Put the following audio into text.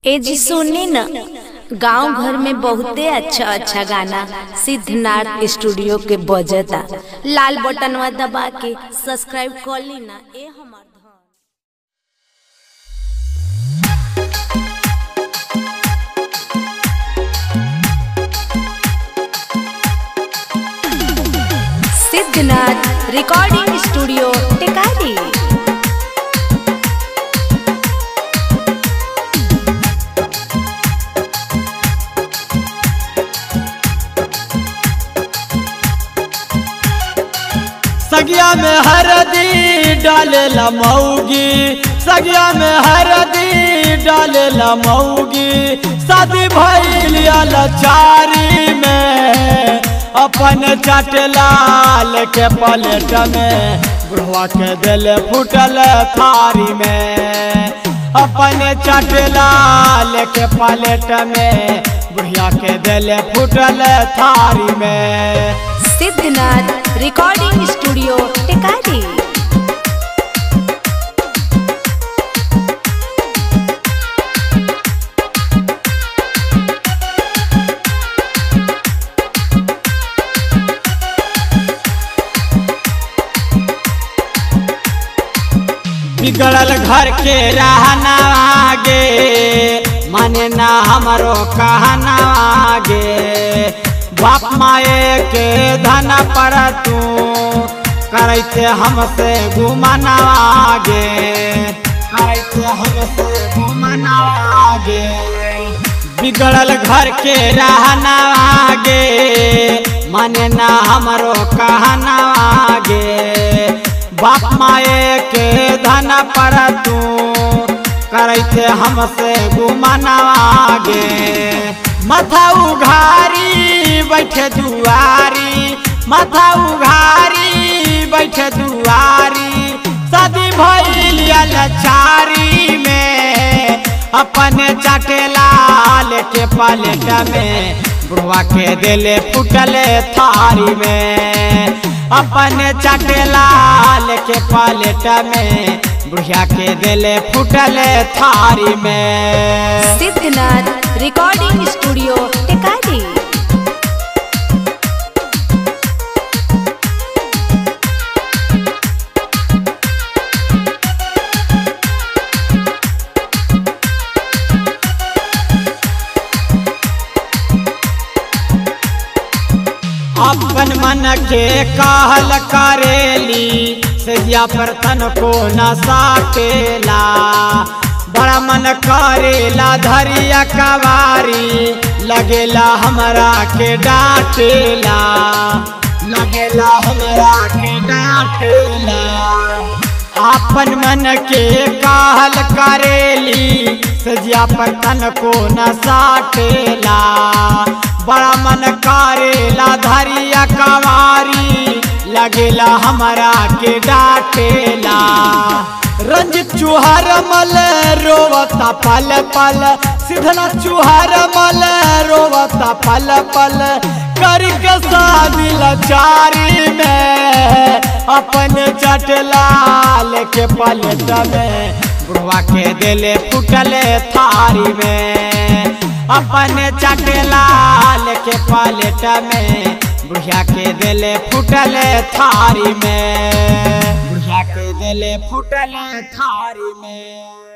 ए जी सुनी न गांव घर में बहुते अच्छा अच्छा गाना सिद्धनाथ स्टूडियो के बजता लाल बटनवा दबा के सब्सक्राइब कर ली ना ए हमार धन सिद्धनाथ रिकॉर्डिंग स्टूडियो टिकारी सगिया में हरदी डाले मऊगी सगिया में हरदी डाले मऊगी शादी भइल लचारी में अपन चटलाल के पलेट में बुढ़वा के दिल फूटल थारी में अपन चटलाल के पलेट में बुढ़िया के दिल फूटल थारी में सिद्धनाथ रिकॉर्डिंग स्टूडियो टिकारी बिगड़ल घर के रहना आगे माने ना हमरो कहना आगे बाप माए के धन पर तू करैते हमसे घुमना आगे करैते हमसे घुमना आगे बिगड़ल घर के रहना आगे माने ना हमरो कहना आगे बाप माए के धन पर तू करैते हमसे घुमना आगे माथा उघारी बैठे दुआरी माथा उघारी बैठे दुआरी शादी भइल लचारी में अपने चटेलाल के पलेट में बुढ़वा के दिले फुटले थारी में अपने चटेलाल के पलेट में बुढ़िया के दिले फुटले थारी में सिद्धनाथ रिकॉर्डिंग स्टूडियो टिकारी अपन मन के कहल करेली सैया पर तन को न साटेला बड़ा मन करेला धरिया कवारी लगेला हमरा के डांटेला लगेला हमरा के डांटेला अपन मन के कहल करेली सजिया पर तन को न साटेला बड़ा मन करेला धरिया कवारी लगेला हमरा के डांटेला रंजित चुहर मल रोवता पल पल सिधना चुहर मल रोवता पल पल कर के शादी लचारी में अपन चटलाल के पलट में बुढ़वा के दिले फुटले थारी में अपन चटलाल के पलट में बुढ़िया के दिले फुटले थारी में बुढ़िया के दिले फुटले थारी में